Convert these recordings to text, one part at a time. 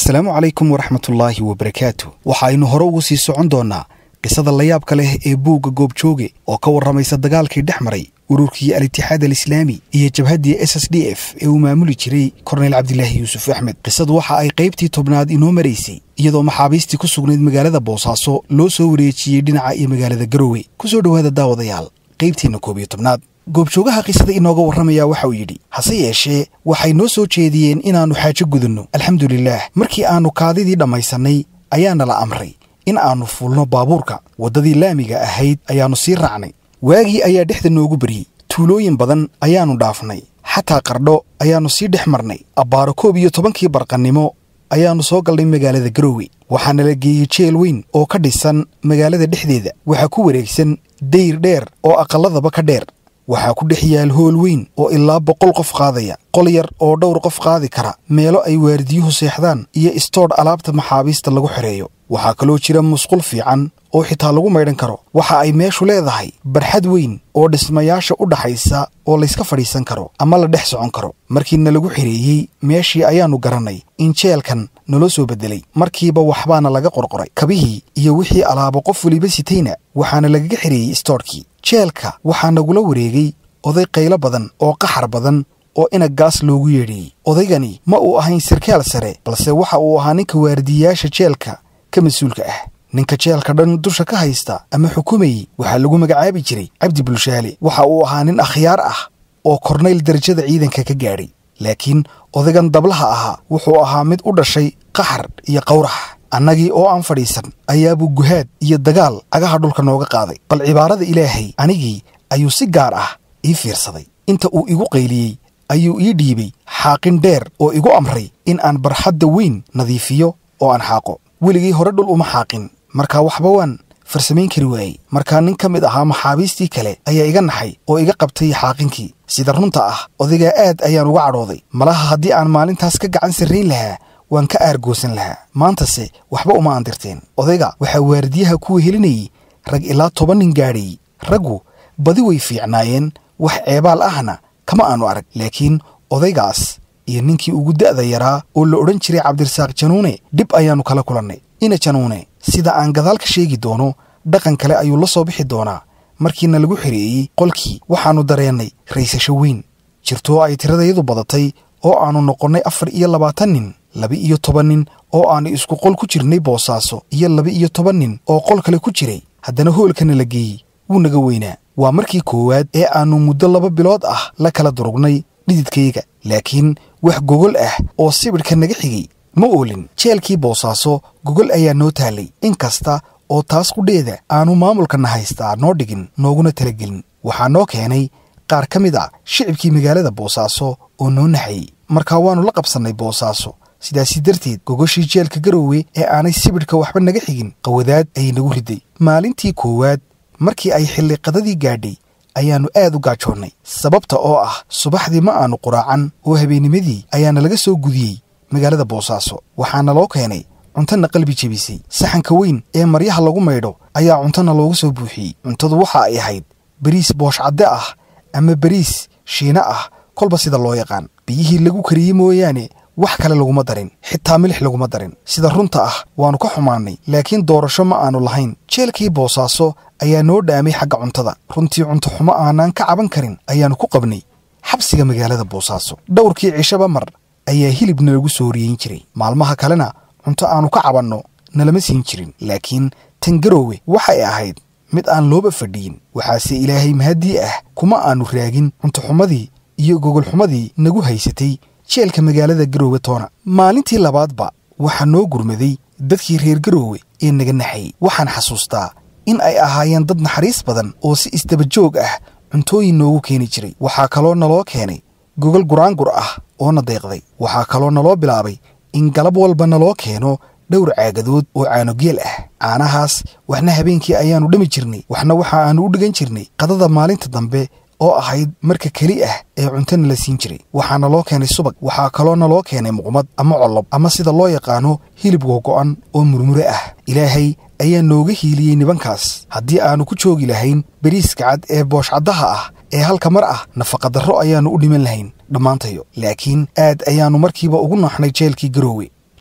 asalaamu calaykum waraxmatullaahi wabarakaatu waxaaynu hore ugu sii socon doonnaa qisada layaabka leh ee buugga goobjooge oo ka warramaysa dagaalkii dhex maray ururkii al-itixaad alislaami iyo jabhaddii s s d f ee uu maamuli jiray korneyl cabdilaahi yuusuf axmed qisadu waxa ay qaybtii tobnaad inoo maraysay iyadoo maxaabiistii ku sugnayd magaalada boosaaso loo soo wareejiyey dhinaca iyo magaalada garowe ku soo dhowaada daawadayaal qaybtiinna koob iyo tobnaad goobjoogaha qisada inooga warramaya waxa uu yidhi hase yeeshee waxay noo soo jeediyeen inaannu xaajo gudunno alxamdulilaah markii aannu kaadidii dhammaysannay ayaana la amray in aannu fuulno baabuurka waddadii laamiga ahayd ayaannu sii raacnay waagii ayaa dhexda noogu beryey tuulooyin badan ayaannu dhaafnay xataa qardho ayaannu sii dhex marnay abbaaro koob iyo tobankii barqannimo ayaannu soo galnay magaalada garowe waxaana la geeyey jeel weyn oo ka dhisan magaalada dhexdeeda waxaa ku wareegsan dayr dheer oo aqalladaba ka dheer waxaa ku dhex yaal hool weyn oo ilaa boqol qof qaadaya qol yar oo dhowr qof qaadi kara meelo ay waardiyuhu seexdaan iyo istoodh alaabta maxaabiista lagu xidheeyo waxaa kaloo jira musqul fiican oo xitaa lagu maydhan karo waxa ay meeshu leedahay barxad weyn oo dhismayaasha u dhaxaysa oo layska fadhiisan karo ama la dhex socon karo markiina lagu xidheeyey meeshii ayaannu garannay in jeelkan naloo soo beddelay markiiba waxbaana laga qorqoray kabihii iyo wixii alaabo qof weliba sitayna waxaana lagaga xidheeyey istoodhkii jeelka waxaa nagula wareegay oday qaylo badan oo qaxar badan oo inag gaas loogu yeedhiyey odaygani ma uu ahayn sarkaal sare balse waxa uu ahaa ninka waardiyayaasha jeelka ka mas-uulka ah ninka jeelka dhan dusha ka haysta ama xukumayey waxaa lagu magacaabi jiray cabdi bulshaale waxa uu ahaa nin akhyaar ah oo kornayl darajada ciidanka ka gaadhay laakiin odaygan dablaha ahaa wuxuu ahaa mid u dhashay qaxar iyo qawrax annagii oo aan fadhiisan ayaabuu guhaad iyo dagaal cagaha dhulka nooga qaaday bal cibaarada ilaahay anigii ayuu si gaar ah ii fiirsaday inta uu igu qayliyey ayuu ii dhiibay xaaqin dheer oo igu amray in aan barxadda weyn nadiifiyo oo aan xaaqo weligii hore dhul uma xaaqin markaa waxba waan farsamayn kari waayey markaa nin ka mid ahaa maxaabiistii kale ayaa iga naxay oo iga qabtay xaaqinkii sida runta ah odaygaa aad ayaan uga cadhooday malaha haddii aan maalintaas ka gacan sarrayn lahaa waan ka aargoosan lahaa maantase waxba uma aandirteen odayga waxaa waardiyaha ku wehelinayey rag ilaa toban nin gaadhayey raggu badi way fiicnaayeen wax ceebaal ahna kama aanu arag laakiin odaygaas iyo ninkii ugu da'da yaraa oo la odhan jiray cabdirasaaq januune dhib ayaannu kala kulannay ina januune sida aan gadaal ka sheegi doono dhaqan kale ayuu la soo bixi doonaa markiina lagu xidheeyey qolkii waxaannu dareennay raysasho weyn jirtoo ay tiradayadu badatay oo aannu noqonnay afar iyo labaatan nin laba-iyo toban nin oo aannu isku qol ku jirnay boosaaso iyo laba-iyo toban nin oo qol kale ku jiray haddana hoolkana la geeyey wuu naga weynaa waa markii koowaad ee aannu muddo laba bilood ah la kala durugnay dhididkayga laakiin wax gogol ah oo sibidhka naga xigay ma oolin jeelkii boosaaso gogol ayaa noo taallay in kasta oo taas qudheeda aannu maamulkana haystaa noo dhigin nooguna talagelin waxaa noo keenay qaar ka mid a shicibkii magaalada boosaaso oo noo naxayey markaa waannu la qabsannay boosaaso sidaasi darteed gogoshii jeelka garowe ee aanay sibidhka waxba naga xigin qawadaad ayay nagu riday maalintii koowaad markii ay xilliqadadii gaadhay ayaannu aad u gaajoonnay sababta oo ah subaxdii ma aannu quraacan oo habeennimadii ayaana laga soo gudiyey magaalada boosaaso waxaana loo keenay cuntana qalbi jebisay saxanka weyn ee maryaha lagu maydho ayaa cuntana looga soo buuxiyey cuntadu waxa ay ahayd bariis booshcadde ah ama bariis shiine ah kolba sida loo yaqaan biyihii lagu kariyey mooyaane wax kale laguma darin xitaa milix laguma darin sida runta ah waannu ka xumaannay laakiin doorasho ma aannu lahayn jeelkii boosaaso ayaa noo dhaamay xagga cuntada runtii cunto xumo aanaan ka caban karin ayaannu ku qabnay xabsiga magaalada boosaaso dhowrkii cishaba mar ayaa hilib nalagu soo riyeyn jiray maalmaha kalena cunto aannu ka cabanno nalama siin jirin laakiin tan garoowe waxay ahayd mid aan looba fadhiyin waxaase ilaahay mahaddii ah kuma aannu raagin cuntoxumadii iyo gogolxumadii nagu haysatay jeelka magaalada garoowe toona maalintii labaadba waxaa noo gurmaday dadkii reer garoowe ee naga naxayey waxaan xasuustaa in ay ahaayeen dad naxariis badan oo si isdabajoog ah cuntooyin noogu keeni jiray waxaa kaloo naloo keenay gogol guraangur ah oo na deeqday waxaa kaloo naloo bilaabay in galab walba naloo keeno dhowr caagadood oo caanogeel ah caanahaas waxna habeenkii ayaannu dhami jirnay waxna waxa aannu u dhigan jirnay qadada maalinta dambe oo ahayd marka keli ah ee cuntona la siin jiray waxaa naloo keenay subag waxaa kaloo naloo keenay muqmad ama collob ama sida loo yaqaano hilib googo'an oo murmure ah ilaahay ayaa nooga hiiliyey nibankaas haddii aannu ku joogi lahayn beriiska cad ee booshcaddaha ah ee halka mar ah nafaqadarro ayaannu u dhiman lahayn dhammaantayo laakiin aad ayaannu markiiba ugu nooxnay jeelkii garoowe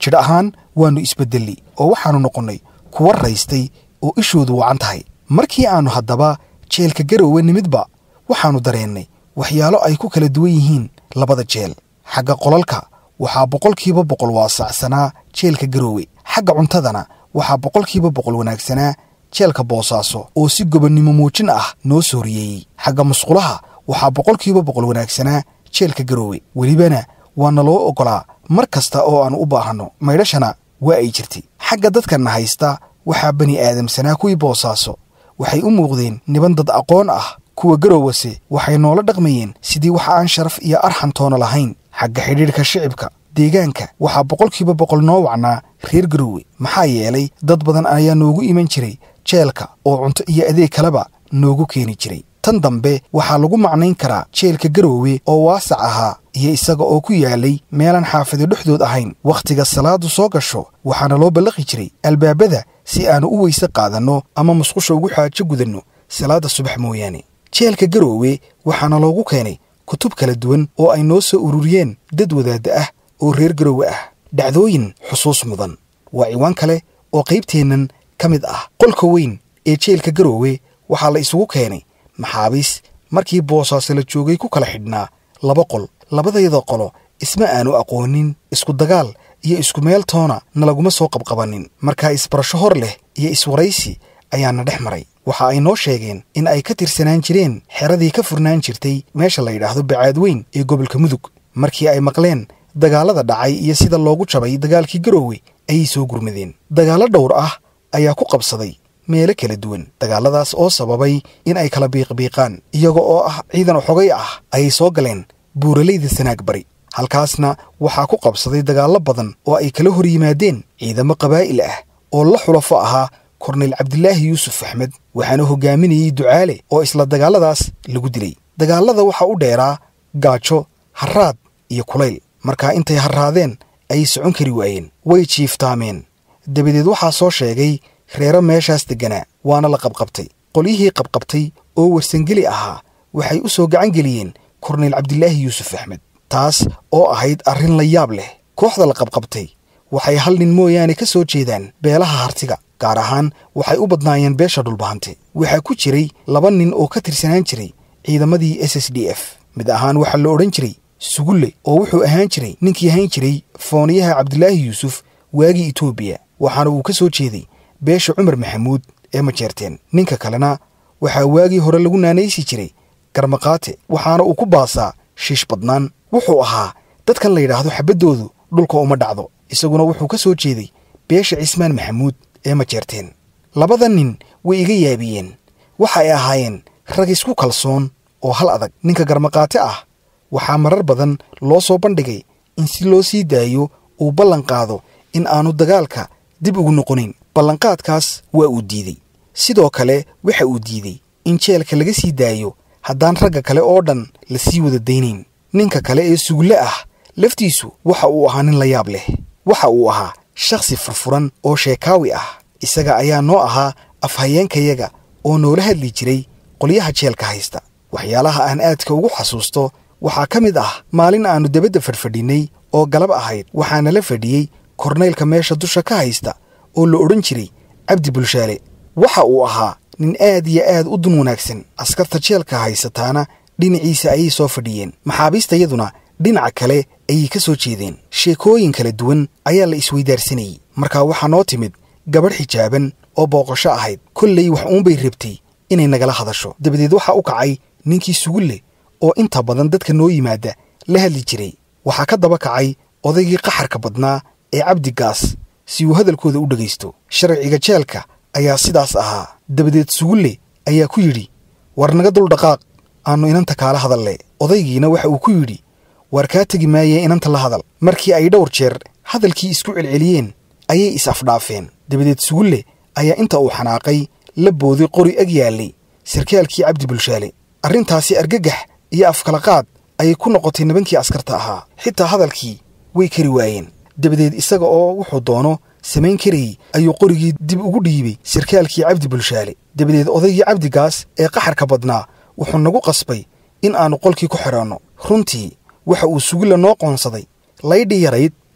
jidh ahaan waannu isbeddelli oo waxaannu noqonnay kuwa raystay oo ishoodu wacan tahay markii aannu haddaba jeelka garoowe nimidba waxaannu dareennay waxyaalo ay ku kala duwan yihiin labada jeel xagga qolalka waxaa boqolkiiba boqol waasacsanaa jeelka garoowe xagga cuntadana waxaa boqolkiiba boqol wanaagsanaa jeelka boosaaso oo si gobonnimo muujin ah noo sooriyeeyey xagga musqulaha waxaa boqolkiiba boqol wanaagsanaa jeelka garoowe welibana waana loo oggolaa mar kasta oo aan u baahanno maydhashana waa ay jirtay xagga dadkanna haysta waxaa bani aadamsanaa kuwii boosaaso waxay u muuqdeen niban dad aqoon ah kuwa garoowase waxay noola dhaqmayeen sidii wax aan sharaf iyo arxan toona lahayn xagga xidhiidhka shicibka deegaanka waxaa boqolkiiba boqol noo wacnaa reer garoowe maxaa yeelay dad badan ayaa noogu iman jiray jeelka oo cunto iyo adeeg kaleba noogu keeni jiray tan dambe waxaa lagu macnayn karaa jeelka garoowe oo waasac ahaa iyo isaga oo ku yaalay meelaan xaafado dhexdood ahayn wakhtiga salaadu soo gasho waxaana loo ballaqi jiray albaabada si aannu u weyse qaadanno ama musqusha ugu xaajo gudanno salaadda subax mooyaane jeelka garoowe waxaana loogu keenay kutub kala duwan oo ay noo soo ururiyeen dad wadaadda ah oo reer garoowe ah dhacdooyin xusuus mudan waa ciwaan kale oo qaybteennan ka mid ah qolka weyn ee jeelka garoowe waxaa la isugu keenay maxaabiis markii boosaaso la joogay ku kala xidhnaa laba qol labadayada qolo isma aanu aqoonin isku dagaal iyo isku meel toona nalaguma soo qabqabannin markaa isbarasho hor leh iyo iswaraysi ayaana dhex maray waxa ay noo sheegeen in ay ka tirsanaan jireen xeradii ka furnaan jirtay meesha la yidhaahdo bacaad weyn ee gobolka mudug markii ay maqleen dagaallada dhacay iyo sida loogu jabay dagaalkii garoowe ayay soo gurmadeen dagaallo dhowr ah ayaa ku qabsaday meelo kala duwan dagaalladaas oo sababay in ay kala biiqbiiqaan iyaga oo ah ciidan xogay ah ayay soo galeen buuralayda sanaag bari halkaasna waxaa ku qabsaday dagaallo badan oo ay kala hor yimaadeen ciidamo qabaa'il ah oo la xulafo ahaa korneyl cabdilaahi yuusuf axmed waxaana hogaaminayey ducaale oo isla dagaalladaas lagu dilay dagaallada waxaa u dheeraa gaajo harraad iyo kulayl markaa intay harraadeen ayay socon kari waayeen way jiiftaameen dabadeed waxaa soo sheegay reero meeshaas degganaa waana la qabqabtay qolyihii qabqabtay oo warsangeli ahaa waxay u soo gacan geliyeen korneyl cabdilaahi yuusuf axmed taas oo ahayd arrin la yaab leh kooxda la qabqabtay waxay hal nin mooyaane ka soo jeedaan beelaha hartiga gaar ahaan waxay u badnaayeen beesha dhulbahante waxaa ku jiray laba nin oo ka tirsanaan jiray ciidamadii s s d f mid ahaan waxaa la odhan jiray sugulle oo wuxuu ahaan jiray ninkii ahaan jiray fooniyaha cabdilaahi yuusuf waagii etoobiya waxaana uu ka soo jeeday beesha cumar maxamuud ee majeerteen ninka kalena waxaa waagii hore lagu naanaysi jiray garmaqaate waxaana uu ku baasaa shiish badnaan wuxuu ahaa dadkan la yidhaahdo xabaddoodu dhulka uma dhacdo isaguna wuxuu ka soo jeeday beesha cismaan maxamuud ee majeerteen labada nin way iga yaabiyeen waxa ay ahaayeen rag isku kalsoon oo hal adag ninka garmaqaate ah waxaa marar badan loo soo bandhigay in si loo sii daayo uu ballan qaado in aanu dagaalka dib ugu noqonayn ballanqaadkaas waa uu diidey sidoo kale waxa uu diidey in jeelka laga sii daayo haddaan ragga kale oo dhan la sii wada daynayn ninka kale ee sugulle ah laftiisu waxa uu ahaa nin la yaab leh waxa uu ahaa shakhsi furfuran oo sheekaawi ah isaga ayaa noo ahaa afhayeenkayaga oo noola hadli jiray qolyaha jeelka haysta waxyaalaha aan aadka ugu xasuusto waxaa ka mid ah maalin aannu debadda fadhfadhinnay oo galab ahayd waxaana la fadhiyey korneylka meesha dusha ka haysta oo la odhan jiray cabdi bulshaale waxa uu ahaa nin aad iyo aad u dun wanaagsan askarta jeelka haysataana dhinaciisa ayay soo fadhiyeen maxaabiistayaduna dhinaca kale ayay ka soo jeedeen sheekooyin kala duwan ayaa la isweydaarsanayey markaa waxaa noo timid gabadh xijaaban oo booqasho ahayd kollay wax uunbay rabtay inay nagala hadasho dabadeed waxaa u kacay ninkii sugulle oo inta badan dadka noo yimaada la hadli jiray waxaa ka daba kacay odaygii qaxarka badnaa ee cabdigaas si uu hadalkooda u dhegaysto sharciga jeelka ayaa sidaas ahaa dabadeed sugulle ayaa ku yidhi war naga dul dhaqaaq aannu inanta kaala hadalle odaygiina waxa uu ku yidhi waar kaa tegi maayee inanta la hadal markii ay dhowr jeer hadalkii isku celceliyeen ayay is-afdhaafeen dabadeed sugulle ayaa inta uu xanaaqay la booday qori ag yaallay sarkaalkii cabdi bulshaale arrintaasi argagax iyo afkalaqaad ayay ku noqotay nibankii askarta ahaa xitaa hadalkii way kari waayeen dabadeed isaga oo wuxuu doono samayn karayey ayuu qorigii dib ugu dhiibay sarkaalkii cabdi bulshaale dabadeed odaygii cabdigaas ee qaxarka badnaa wuxuu nagu qasbay in aannu qolkii ku xidhanno runtii waxa uu sugulla noo qoonsaday laydhi yarayd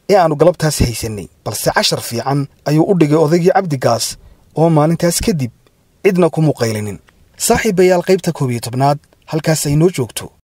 ee aannu galabtaas haysannay balse cashar fiican ayuu u dhigay odaygii cabdigaas oo maalintaas kadib cidna ku muqaylinin saaxiibayaal qaybta koob iyo tobnaad halkaas ay noo joogto